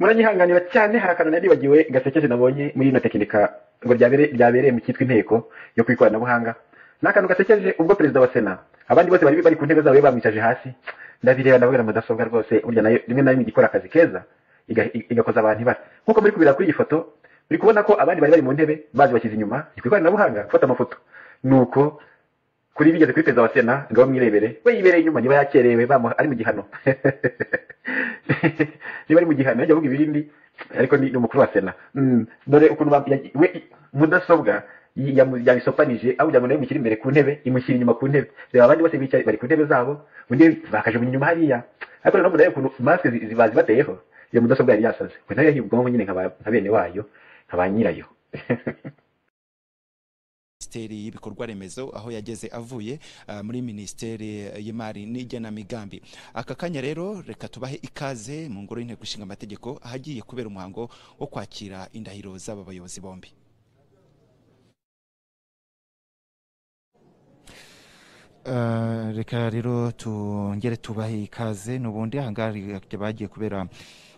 muranyihanganira cyane hari akantu nari nibagiwe gasekeje nabonye muri ino tekinika ngo ryabere- ryabereye mu cyitwa inteko yo ku ikoranabuhanga ni akantu gasekeje ubwo perezida wa sena abandi bose bari bari ku ntebe zabo bamwicaje hasi ndabireba ndavuga na mudasobwa rwose burya nayo rimwe na rimwe iga ikora akazi keza iga- iga- igakoza abantu ibara nk'uko muri kubira kuri iyi foto muri kubona ko abandi bari bari mu ntebe bazi bashyize inyuma ni ku ikoranabuhanga gufata amafoto nuko kuri bigeze kuri perezida wa sena ngo bamwirebere we yibereye inyuma niba yakerewe bamuha ari mu gihano niba ari mu gihano yajya avuga ibindi ariko ni ni umukuru wa sena Mm, dore ukuntu bam- ya- we mudasobwa yi- yamu- yabisopanije aho kugira ngo nayo imushyire imbere ku ntebe imushyira inyuma ku ntebe reba abandi bose bicaye bari ku ntebe zabo undi bakajugunya inyuma hariya ariko noneho murebe ukuntu masike zi- zi- bazibateyeho iyo mudasobwa yari yasaze we nayo yahiye ubwonko nyine nka ba- nka bene wayo nka ba nyirayo minisiteri y'ibikorwa remezo aho yageze avuye ah, muri minisiteri y'imari n'igenamigambi aka kanya rero reka tubahe ikaze mu ngoro y'inteko ishinga amategeko ahagiye kubera umuhango wo kwakira indahiro z'aba bayobozi bombi Ah, reka rero tongere tubahe ikaze n'ubundi ahangaha bagiye kubera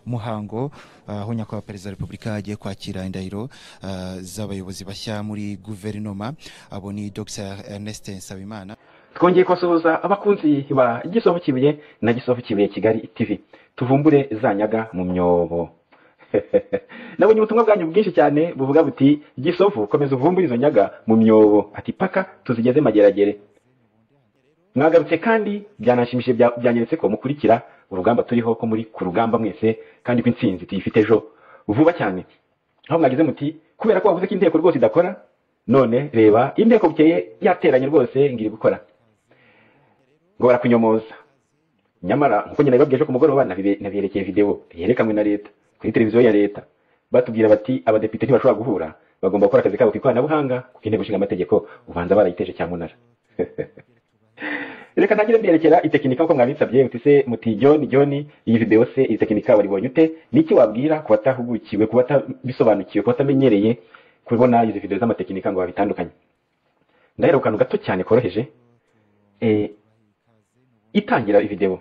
umuhango ah, aho nyakubahwa perezida wa repubulika agiye kwakira indahiro ah, z'abayobozi bashya muri guverinoma abo ni dr ernest nsabimana twongeye kubasuhuza abakunzi ba gisovu kibuye na gisovu kibuye kigali tv tuvumbure za nyaga mu myobo nabonye ubutumwa bwanyu bwinshi cyane buvuga buti gisovu komeza uvumbure izo nyaga mu myobo ati paka tuzigeze mageragere mwagarutse kandi byanashimishije bya- byanyeretse ko mukurikira urugamba turiho ko muri ku rugamba mwese kandi ko intsinzi tuyifite ejo vuba cyane aho mwagize muti kubera ko wavuze ko inteko rwose idakora none reba inteko bukeye yateranye rwose ngiri gukora ngo barakunyomoza nyamara nkuko nyina yababwiye ejo ku mugoroba nabibe- nabiyerekeye video yerekanwe na leta kuri televiziyo ya leta batubwira bati abadepite ntibashobora guhura bagomba gukora akazi kabo ku ikoranabuhanga kuko inteko ishinga amategeko ubanza barayiteje cyamunara reka ntangire mbyerekera itekinika uko mwabisabye uti se muti john john iyi video se iyi tekinika waribonye ute niki wabwira ku batahugukiwe ku batabisobanukiwe ku batamenyereye kubona izi video z'amatekinika ngo babitandukanye ndahera ku kantu gato cyane koroheje eh, itangira video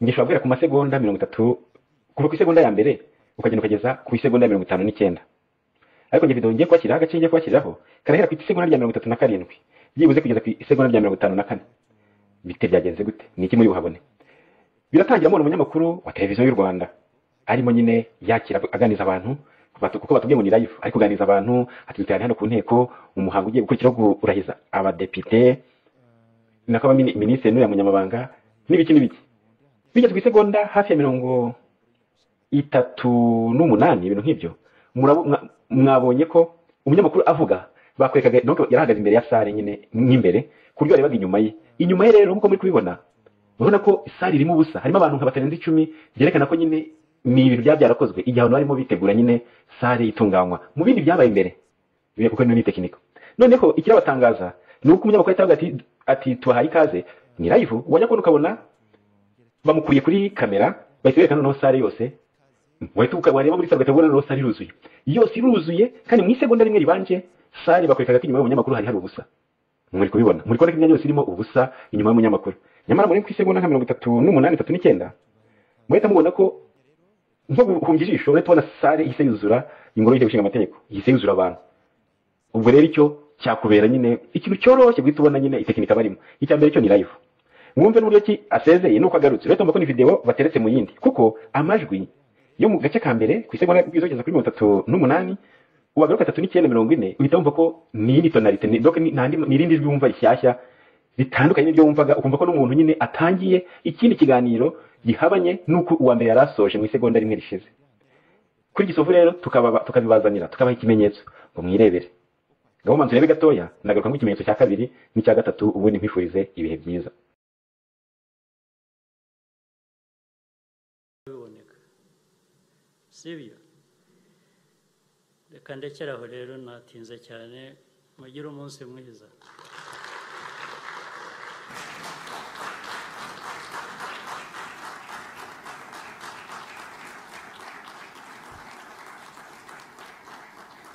ngishobora guhera ku masegonda mirongo itatu kuva ku isegonda ya mbere ukagenda ukageza ku isegonda ya mirongo itanu n'icyenda ariko njye video ngiye kubashyiriraho agace ngiye kubashyiriraho karahera ku isegonda rya mirongo itatu na karindwi byibuze kugeza ku isegonda rya mirongo itanu na kane bite byagenze gute ni iki muri buhabone biratangira mubona umunyamakuru wa televiziyo y'u rwanda arimo nyine yakira aganiriza abantu batu- kuko batubwiye ngo ni live ari kuganiriza abantu ati duterane hano ku nteko umuhango ugiye gukurikiraho wo kurahiriza abadepite nako aba minisitiri n'uriya munyamabanga n'ibiki n'ibiki bigeze ku isegonda hafi ya mirongo itatu n'umunani ibintu nk'ibyo murabo- mwa- mwabonye ko umunyamakuru avuga bakwerekaga donc yarahagaze imbere ya sare nyine nk'imbere ku buryo barebaga inyuma ye inyuma ye rero nk'uko muri kubibona urabona ko sare irimo ubusa harimo abantu nka batarenze icumi byerekana ko nyine ni ibintu byaba byarakozwe igihe abantu barimo bitegura nyine sare itunganywa mu bindi byabaye imbere Biriya kuko ni tekiniko noneho ikirabatangaza ni uko umunyamakuru ahita avuga ati ati tubahaye ikaze ni live wajya kubona ukabona bamukuriye kuri kamera bahita berekana noneho sare yose wahita uka- wareba muri sare ugahita ubona noneho sare iruzuye yose iruzuye kandi mu isegonda rimwe ribanje sare bakwerekaga ko inyuma y'umunyamakuru hari hari ubusa muri kubibona muri kubona ko imyanya yose irimo ubusa inyuma y'umunyamakuru nyamara muri ku isegonda nka mirongo itatu n'umunani itatu n'icyenda muhita mubona ko nko guhumbya ijisho urahita ubona sare ihise yuzura ingoro y'inteko ishinga amategeko ihise yuzura abantu ubwo rero icyo cyakubera nyine ikintu cyoroshye guhita ubona nyine itekinika barimo icya mbere cyo ni live mwumve n'uburyo ki asezeye nuko agarutse urahita mbona ko ni video bateretse mu yindi kuko amajwi yo mu gace ka mbere ku isegonda izogeza kuri mirongo itatu n'umunani wagaruka atatu n'icyenda mirongo ine uhita wumva ko ni iyindi tonalite ni donc ni nta ndi- ni irindi jwi wumva rishyashya ritandukanye n'iryo wumvaga ukumva ko n'umuntu nyine atangiye ikindi kiganiro gihabanye n'uko uwa mbere yari asoje mu isegonda rimwe rishize kuri gisovu rero tukababa- tukabibazanira tukabaha ikimenyetso ngo mwirebere ngaho manzu urebe gatoya nagaruka nk'ikimenyetso cya kabiri n'icya gatatu ubundi nkwifurize ibihe byiza biboneka sibyo reka ndekere aho rero natinze cyane mugire umunsi mwiza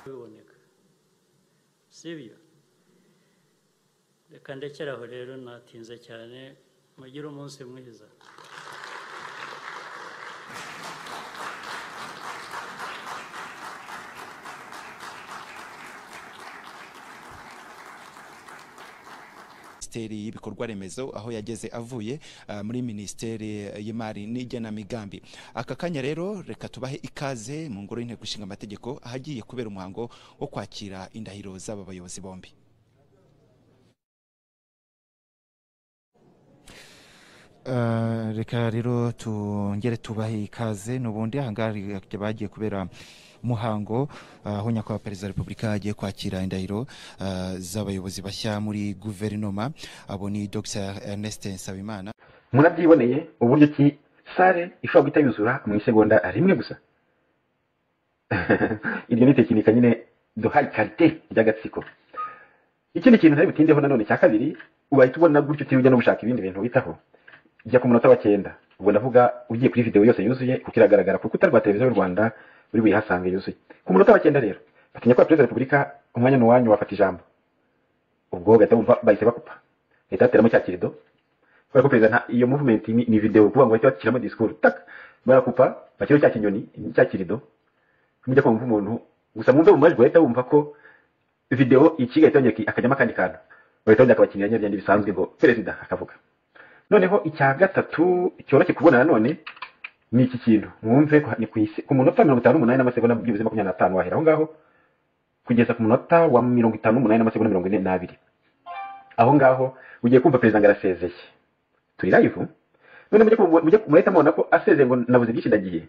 biboneka sibyo reka ndekere aho rero natinze cyane mugire umunsi mwiza minisiteri y'ibikorwa remezo aho yageze avuye ah, muri minisiteri y'imari n'igenamigambi aka kanya rero reka tubahe ikaze mu ngoro y'inteko ishinga amategeko ahagiye kubera umuhango wo kwakira indahiro z'aba bayobozi bombi Eh, reka rero tongere tubahe ikaze n'ubundi ahangaha bagiye kubera muhango eh, aho nyakubahwa perezida wa repubulika agiye kwakira indahiro eh, z'abayobozi bashya muri guverinoma abo ni dr ernest nsabimana murabyiboneye uburyo ki sale ishobora guhita yuzura mu isegonda rimwe gusa iryo ni tekinika nyine duhaye karite ry'agatsiko ikindi kintu ntari butindeho nanone cya kabiri urahita ubona gutyo utiriwe ujya no gushaka ibindi bintu witaho jya ku munota wa cyenda ubwo ndavuga ugiye kuri videwo yose yuzuye kuko iragaragara ku rukuta rwa televiziyo y'u rwanda uri buyihasange yuzuye ku munota wa cyenda rero batinya ko perezida wa repubulika umwanya n'uwanyu wafata ijambo ubwo bagahita bumva bahise bakupa leta yateramo cya kirido kubera ko perezida nta- iyo movement ni, ni video kuvuga ngo bahita bashyiramo disikuru tak barakupa bashyiraho cya kinyoni cya kirido mujya kumva umuntu gusa mwumve mu majwi bahita bumva ko video ikiga itongera ki- akajyamo akandi kantu bahita bongera akabakinira nyine byandi bisanzwe ngo perezida akavuga noneho icya gatatu cyoroshye kubona nanone ni iki kintu mwumve ko- ni ku isi- ku munota mirongo itanu n'umunani n'amasegonda byibuze makumyabiri n'atanu wahera aho ngaho kugeza ku munota wa mirongo itanu n'umunani n'amasegonda mirongo ine n'abiri aho ngaho ugiye kumva perezida ngo arasezeye turi live none mujye kumva- mujye murahita mubona ko asezeye ngo nabuze byinshi ndagiye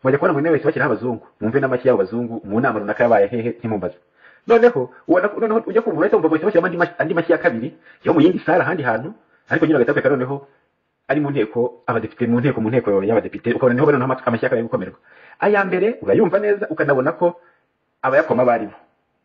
mujya kubona ngo niwe wese bashyiraho abazungu mwumve n'amashyi y'abo bazungu mu nama runaka yabaye hehe ntimumbaze noneho ubona ko- noneho ujya kumva urahita wumva ngo bahise bashyiramo andi mashyi- andi mashyi ya kabiri yo mu yindi sare ahandi hantu ariko nyine agatabuka noneho ari mu nteko abadepite mu nteko mu nteko y'abadepite ukabona niho bari noneho amas- amashyaka ari gukomerwa aya mbere urayumva neza ukanabona ko abayakoma baribo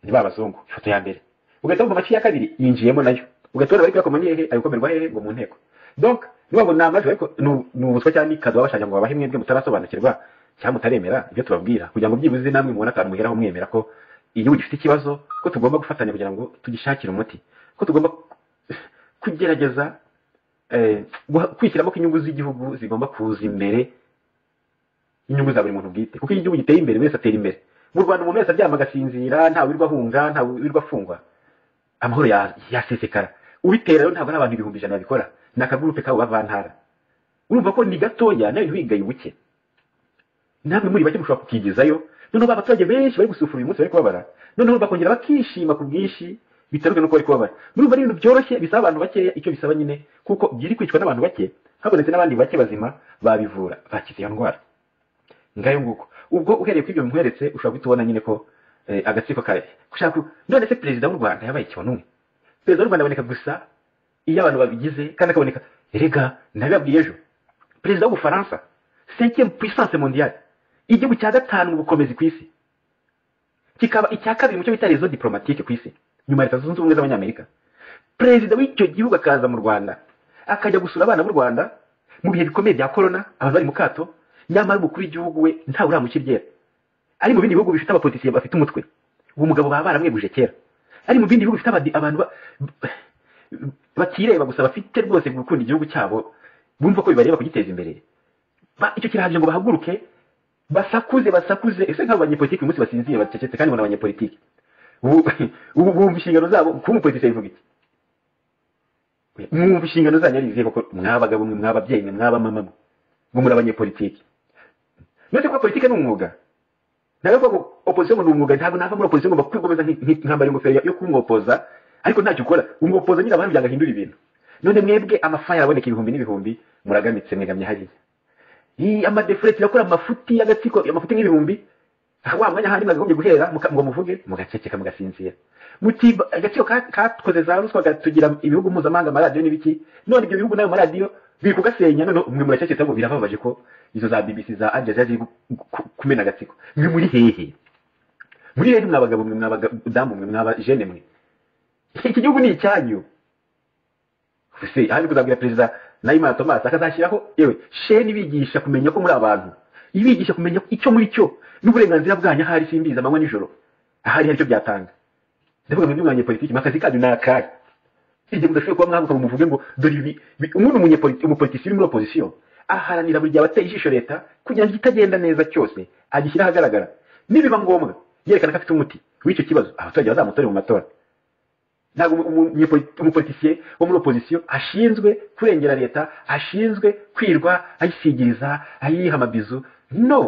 ni ba bazungu ifoto ya mbere ugahita wumva amashyi ya kabiri yinjiyemo nayo ugahita ubona bari kuyakoma ni hehe ari gukomerwa hehe ngo mu nteko donc niba ngo ni amajwi ariko ni- ni ubuswa cyangwa n'ikazi baba bashaka ngo babahe mwebwe mutarasobanukirwa cyangwa mutaremera ibyo tubabwira kugira ngo byibuze namwe mubona akantu muheraho mwemera ko igihugu gifite ikibazo ko tugomba gufatanya kugira ngo tugishakire umuti ko tugomba kugerageza eh, guha- kwishyiramo ko inyungu z'igihugu zigomba kuza imbere inyungu za buri muntu bwite kuko iyo igihugu giteye imbere buri wese atera imbere mu rwanda umuntu wese aryama agasinzira ntawe wirirwa ahunga ntawe wirirwa afungwa amahoro ya- yasesekara ubitera rero ntabwo ari abantu ibihumbi ijana babikora ni akagurupe kabo bavantara urumva ko ni gatoya nawe ntiwigaye ubuke namwe muri bake mushobora kukigezayo noneho ba baturage benshi bari gusufura uyu munsi bari kubabara noneho bakongera bakishima ku bwinshi bitaruka nuko bari kubabara murumva ari ibintu byoroshye bisaba abantu bakeya icyo bisaba nyine kuko byiri kwicwa n'abantu bake habonetse n'abandi bake bazima babivura bakize iyo ndwara ngayo nguko ubwo uhereye kuri ibyo bimuheretse ushobora guhita ubona nyine ko eh, agatsiko kawe gushaka ku- none se perezida w'u rwanda yabaye ikibonuwe perezida w'u rwanda aboneka gusa iyo abantu babigize kandi akaboneka erega nabibabwiye ejo perezida w'ubufaransa cinquième puissance mondiale igihugu cya gatanu mu bukomezi ku isi kikaba icya kabiri mu cyo bita rezo diplomatike ku isi nyuma ya leta zunze ubumwe z'abanyamerika perezida w'icyo gihugu akaza mu rwanda akajya gusura abana b'u rwanda mu bihe bikomeye bya korona abantu bari mu kato nyamara umukuru w'igihugu we ntawe uramuca iryera ari mu bindi bihugu bifite abapolitisiye bafite umutwe uwo mugabo baba baramweguje kera ari mu bindi bihugu bifite abadi- abantu ba- batireba gusa bafite rwose gukunda igihugu cyabo bumva ko bibareba kugiteza imbere Ba- icyo kirahagije ngo bahaguruke basakuze basakuze ese nk'abo banyepolitiki uyu munsi basinziye bacecetse kandi ngo ni abanyepolitiki ubu ubu- bumva inshingano zabo kuba umupolitiki bivuga iki mwumva inshingano zanyu ari izihe koko mw'abagabo mwe mw'ababyeyi mwe mw'abamama mwe ngo muri abanyepolitiki note kuba politiki ni umwuga ntabwo kuvuga ngo opposition ngo ni umwuga ntabwo nava muri opposition ngomba kwigomeza nki- nki- nkambara ingofero yo- yo kumwopoza ariko ntacyo ukora umwopoza nyine abantu byanga ahindura ibintu none mwebwe amafaya araboneka ibihumbi n'ibihumbi muragamitse mwegamye hariya iyi amadefure turakora amafuti y'agatsiko amafuti nk'ibihumbi wa mwanya handi mwagombye guhera muka- ngo muvuge mugaceceka mugasinzira muti "Ba- agatsiko ka- katwoze za ruswa gatugira ibihugu mpuzamahanga amaradiyo n'ibiki none ibyo bihugu n'ayo maradiyo biri kugasenya none mwe muracecetse ngo birababaje ko izo za bbc za al jazeera ziri gu- ku- kumena agatsiko mwe muri hehe muri hehe mwabagabo mwe mwabadamu mwe mwabajene mwe iki gihugu ni icyanyu ese ahandi kuzabwira perezida nayimana tomasi akazashyiraho yewe sheni bigisha kumenya ko muri abantu ibigisha kumenya icyo muri cyo n'uburenganzira bwanyu ahari simbizi amanywa nijoro ahari hari icyo byatanga ndavuga ngo mwanya politiki akazi kanyu ni akari igihe mudashobora kuba mwaguka ngo muvuge ngo dore ibi bi- umuntu umunyepolitiki umupolitiki uri muri opozisiyo aharanira buri gihe abateye ijisho leta kugira ngo ikitagenda neza cyose agishyire ahagaragara nibiba ngombwa yerekana ko afite umuti w'icyo kibazo abaturage bazamutore mu matora ntabwo umupolitisiye wo muri opozisiyo ashinzwe kurengera leta ashinzwe kwirwa ayisigiriza ayiha amabizu no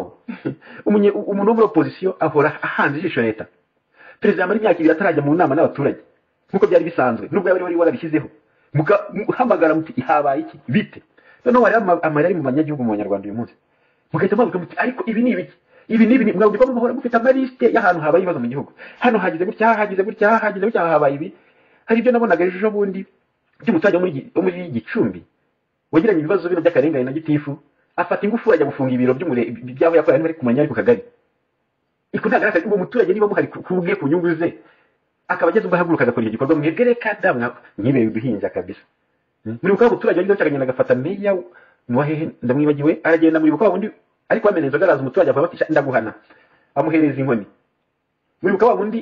umuntu wo muri opozisiyo ahora ahanze ijisho leta perezida muri imyaka ibiri atarajya mu nama n'abaturage nk'uko byari bisanzwe nubwo yaba wari warabishyizeho muhamagara muti habaye iki bite noneho hari amayeri ari mu banyagihugu mu banyarwanda uyu munsi mugahita mwavuga muti ariko ibi ni ibiki ibi ni ibintu mwabwirwa muhora mufite amalisite y'ahantu habaye ibibazo mu gihugu hano hagize gutya hagize gutya hagize gutya habaye ibi hari ibyo nabonaga ejo bundi by'umuturage wo muri gicumbi wagiranye ibibazo bino by'akarengane na gitifu afata ingufu ajya gufunga ibiro by'aho yakorera niba ari kumenya ari ku kagari iko ntabwo ari uwo muturage niba muhari kubwe ku nyungu ze akaba ageze ubwo ahaguruka agakora icyo gikorwa mwebwe reka damwe ntibere uduhinja kabisa muri bukavu umuturage wagize gutya agafata meya nuwahehe ndamwibagiwe aragenda muri bukavu undi ariko wamena inzoga araza umuturage avuga ati ndaguhana amuhereza inkoni muri bukaba undi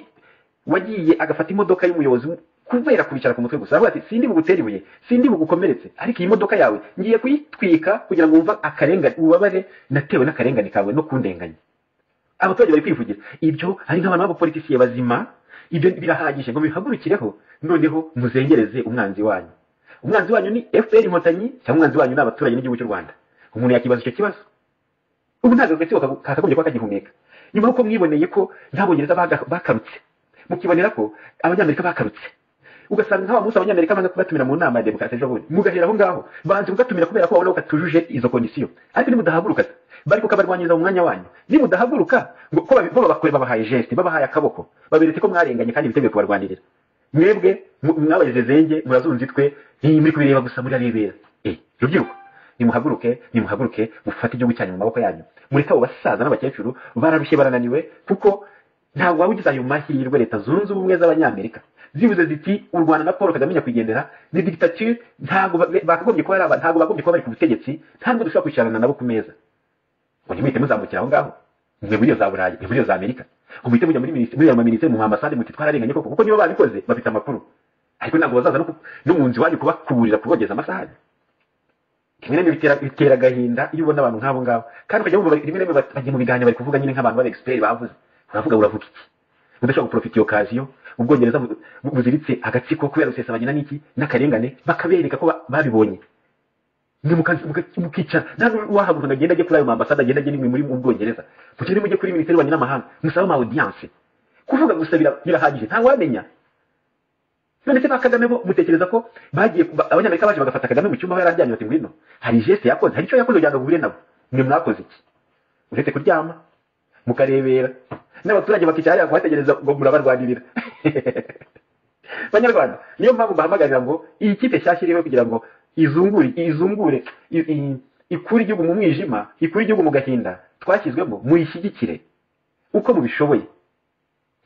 wagiye agafata imodoka y'umuyobozi kubera kubicara ku mutwe gusa aravuga ati sindi bugutere ibuye sindi bugukomeretse ariko iyi modoka yawe ngiye kuyitwika kugira ngo wumva akarengane ububabare natewe n'akarengane kawe no kundenganya abaturage bari kwivugira ibyo ari nk'abantu b'abapolitisiye bazima ibyo birahagije ngo bihagurukireho noneho muzengereze umwanzi wanyu umwanzi wanyu ni fpr inkotanyi cyangwa umwanzi wanyu ni abaturage n'igihugu cy'u rwanda umuntu yakibaza icyo kibazo ubu ntabwo agatsiko kakagombye kuba kagihumeka nyuma y'uko mwiboneye ko ntabongereza bakarutse mukibonera ko abanyamerika bakarutse ugasanga nk'aba munsi abanyamerika banga kubatumira mu nama ya demokarasi ejo bundi mugahera aho ngaho banze kugatumira kubera ko babona ko katujuje izo kondisiyo ariko nimudahaguruka bari kukabarwanyiriza mu mwanya wanyu nimudahaguruka ngo ko babakore babahaye jesite babahaye akaboko baberetse ko mwarenganye kandi biteguye kubarwanirira mwebwe mwabagize zenge murazunze itwe muri kubireba gusa murarebera rubyiruko nimuhaguruke nimuhaguruke mufate igihugu cyanyu mu maboko yanyu mureke abo basaza n'abakecuru bararushye barananiwe kuko ntabwo waba ugize ayo mahirwe leta zunze ubumwe z'abanyamerika zibuze ziti u rwanda na paul kagame nyakwigendera ni dictature ntabwo bakagombye kuba ntabwo bagombye kuba bari ku butegetsi ntabwo dushobora kwicarana nabo ku meza ngo ntimuhite muzamukira aho ngaho mwe muri iyo za burayi mwe muri iyo za amerika ngo muhite mujya muri muri ayo maminisiteri mu mamasade muti twararenganye koko kuko nibo babikoze bafite amakuru ariko ntabwo bazaza no mu nzu iwanyu kubakuburira kubogeza amasahani rimwe na rimwe bitera agahinda iyo ubona abantu nk'abo ngabo kandi ukajya wumva rimwe na rimwe bagiye mu biganiro bari kuvuga nyine nk'abantu b'abegisipeiri bavuze uravuga uravuga iki udashobora guprofita iyo kaziyo ubwongereza buziritse agatsiko kubera gusesa bagina n'iki n'akarengane bakabereka ko babibonye mukicara ntabwo wahaguruka ngo agende ajye kuri ayo mambasade agende ajye muri mu bwongereza mukire mujye kuri minisiteri y'ububanyi n'amahanga musabe ama audience kuvuga gusa birahagije ntawamenya none se ba kagame bo mutekereza ko bagiye abanyamerika baje bagafata kagame mu cyumba aho yari aryamye bati ngwino hari geste yakoze hari icyo yakoze kugira ngo uhure nabo mwe mwakoze iki uretse kuryama mukarebera n'abaturage bakicara hariya kuhategereza ngo murabarwanirira banyarwanda niyo mpamvu mbahamagarira ngo iyi kipe nshyashya iriho kugira ngo izungure izungure ikure igihugu mu mwijima ikure igihugu mu gahinda twashyizwemo muyishyigikire uko mubishoboye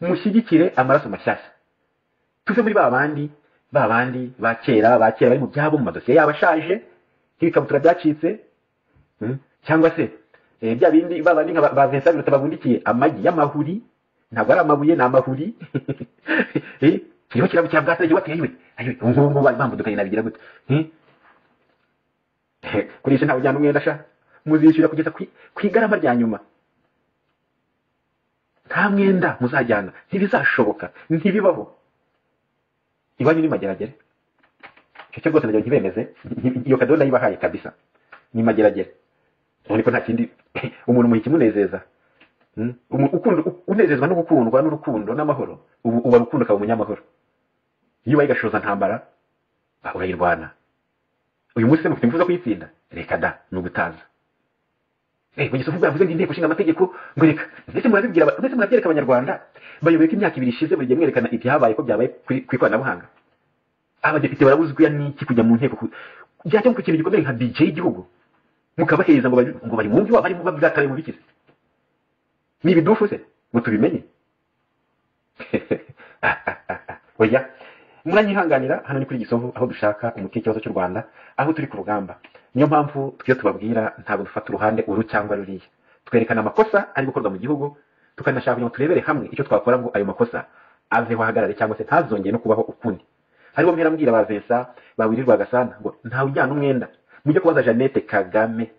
mushyigikire amaraso mashyashya tuve muri ba bandi ba bandi ba kera ba kera bari mu byabo mu madosiye yabo ashaje nk'ibikabutura byacitse cyangwa se bya bindi ba bandi nka ba Vincent Biruta babundikiye amagi y'amahuri ntabwo ari amabuye ni amahuri kiriho kirabo cya bwatsi igihe wateye we ngubu bari bambudukanye nabigira gute kurisha ntawe ujyana umwenda sha muzishyura kugeza ku igarama rya nyuma nta mwenda muzajyana ntibizashoboka ntibibaho iwanyu ni mageragere icyo cyo rwose ndagira ntibemeze iyo kadodo nayibahaye kabisa ni mageragere ubona ko nta kindi umuntu muha ikimunezeza unezezwa no gukundwa n'urukundo n'amahoro ubu uba rukundo ukaba umunyamahoro iyo ubaye gashoza ntambara urayirwana uyu munsi mufite imvugo kuyitsinda reka da ni ugutaza mu gihe uvuga ngo inteko ishinga amategeko ngo reka ndetse murabibwira ndetse murabyereka abanyarwanda bayoboye ko imyaka ibiri ishize buri gihe mwerekana ibyabaye ko byabaye ku ikoranabuhanga abadepite barabuzwa n'iki kujya mu nteko byajya ku kintu gikomeye nka bije y'igihugu mukabaheza ngo ngo bari mwumve waba arimo babyataye mu bikize ni ibidufu se ngo tubimenye oya muranyihanganira hano ni kuri gisovu aho dushaka umuti w'ikibazo cy'u rwanda aho turi ku rugamba niyo mpamvu iyo tubabwira ntabwo dufata uruhande uru cyangwa ruriya twerekana amakosa ari gukorwa mu gihugu tukanashaka kugira ngo turebere hamwe icyo twakora ngo ayo makosa aveho ahagarare cyangwa se ntazongeye no kubaho ukundi hariho mperambwira ba vesa ba wirirwa gasana ngo ntawe ujyana umwenda mujye kubaza jeannette kagame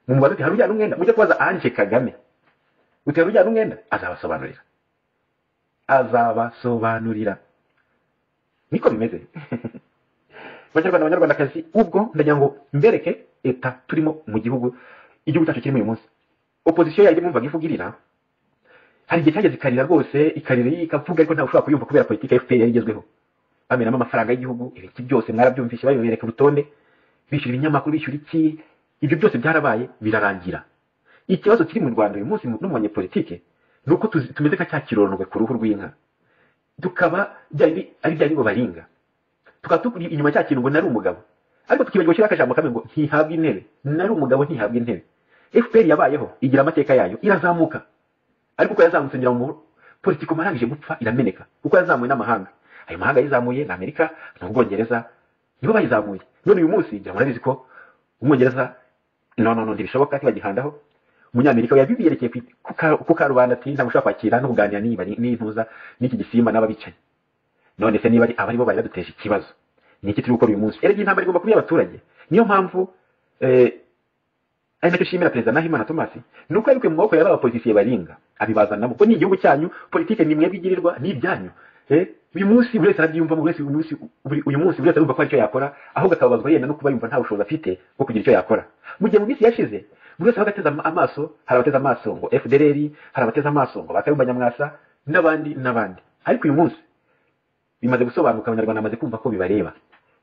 mumubaze uti hari ujyana umwenda mujye kubaza anje kagame uti hari ujyana umwenda azabasobanurira azabasobanurira niko bimeze banyarwanda banyarwandakazi ubwo ndagira ngo mbereke leta turimo mu gihugu igihugu cyacu kirimo uyu munsi opozisiyo yajya mwumvaga ivuga irira hari igihe cyageze ikarira rwose ikarira ikavuga ariko ntawe ushobora kuyumva kubera politiki ya fpr yari igezweho bamenamo amafaranga y'igihugu ibiki byose mwarabyumvishe babibereka urutonde bishyura ibinyamakuru bishyura iki ibyo byose byarabaye birarangira ikibazo kiri mu rwanda uyu munsi no mu banyepolitike ni uko tuzi- tumeze nka cya kironwe ku ruhu rw'inka tukaba byari bi- ari bya ngo baringa tukaba tukuri inyuma cya kintu ngo nari umugabo ariko tukibagirwa gushyiraho akajambo kamwe ngo ntihabwa intebe nari umugabo ntihabwa intebe fpr yabayeho igira amateka yayo irazamuka ariko uko yazamutse ngira ngo politiko marangije gupfa irameneka kuko yazamuwe n'amahanga ayo mahanga yizamuye ni amerika ni ubwongereza nibo bayizamuye none uyu munsi ngira ngo murabizi ko umwongereza no no no ntibishoboka ntibagihandaho umunyamerika yabiberekeye ku ku ka- ku karubanda ati ntabwo ushobora kwakira no kuganira n'ibari- n'intuza n'iki gisimba n'ababicanyi none se niba ari abari bo bari baduteje ikibazo ni iki turi gukora uyu munsi erega iyi ntambara igomba kuba iy'abaturage niyo mpamvu eh, ari nacyo nshimira perezida nahimana thomas ni uko yabikuye mu maboko y'aba bapolitisiye baringa abibazanamo kuko ni igihugu cyanyu politike ni mwebwe igirirwa ni ibyanyu Eh, uyu munsi buri wese arabyiyumvamo buri wese uyu munsi buri- uyu munsi buri wese arumva ko hari icyo yakora ahubwo akababazwa yenda no kuba yumva nta bushobozi afite bwo kugira icyo yakora mu gihe mu minsi yashize buri wese abaga ateze ama- amaso hari abateze amaso ngo fdrr hari abateze amaso ngo bakayumba nyamwasa n'abandi n'abandi ariko uyu munsi bimaze gusobanuka abanyarwanda bamaze kumva ko bibareba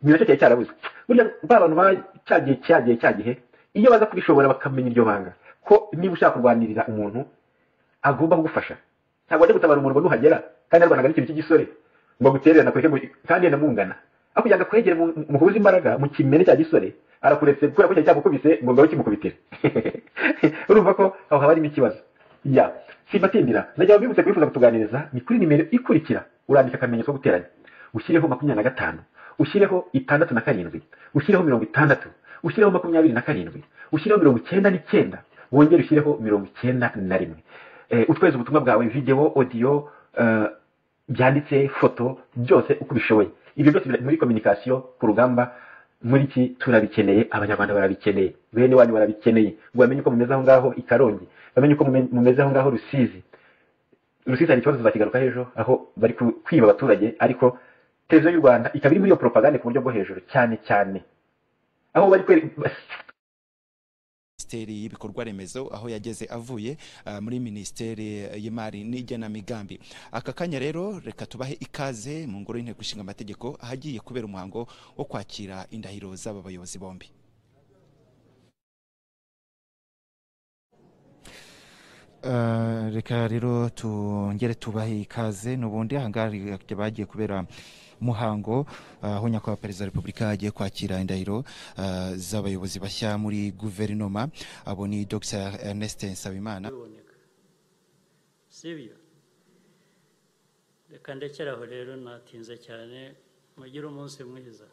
ni nacyo cyari cyarabuze burya ba bantu ba cyagiye cyagiye cyagihe iyo baza kubishobora bakamenya iryo banga ko niba ushaka kurwanirira umuntu agomba kugufasha ntabwo wajya gutabara umuntu ngo nuhagera kandi yarwanaga n'ikintu cy'igisore ngo agutererane akwereke ngo kandi yenda mungana aho kugira ngo akwegere mu- mu- muhuze imbaraga mu kimene cya gisore arakuretse kubera ko cyari cyamukubise ngo ngabe kimukubitire urumva ko aho haba harimo ikibazo ya simbatindira najya bibutse kwifuza kutuganiriza ni kuri nimero ikurikira urandika akamenyetso ko guteranya ushyireho makumyabiri na gatanu ushyireho itandatu na karindwi ushyireho mirongo itandatu ushyireho makumyabiri na karindwi ushyireho mirongo icyenda n'icyenda wongere ushyireho mirongo icyenda na rimwe Eh, utweze ubutumwa bwawe videwo odiyo eh, byanditse foto byose uko ubishoboye ibyo byose biri muri kominikasiyo ku rugamba muri iki turabikeneye abanyarwanda barabikeneye bene wanyu barabikeneye ngo bamenye uko mumeze aho ngaho i karongi bamenye uko mume- mumeze aho ngaho rusizi rusizi hari ikibazo tuzakigaruka hejuru aho bari ku- kwiba abaturage ariko televiziyo y'u rwanda ikaba iri muri iyo poropagande ku buryo bwo hejuru cyane cyane aho bari kwere- minisiteri y'ibikorwa remezo aho yageze avuye ah, muri minisiteri y'imari n'igenamigambi aka kanya rero reka tubahe ikaze mu ngoro y'inteko ishinga amategeko ahagiye kubera umuhango wo kwakira indahiro z'aba bayobozi bombi Eh, reka rero tongere tubahe ikaze n'ubundi ahangaha bagiye kubera muhango eh, aho nyakubahwa perezida wa repubulika agiye kwakira indahiro eh, z'abayobozi bashya muri guverinoma abo ni dr ernest nsabimana biboneka sibyo reka ndekere aho rero natinze cyane mugire umunsi mwiza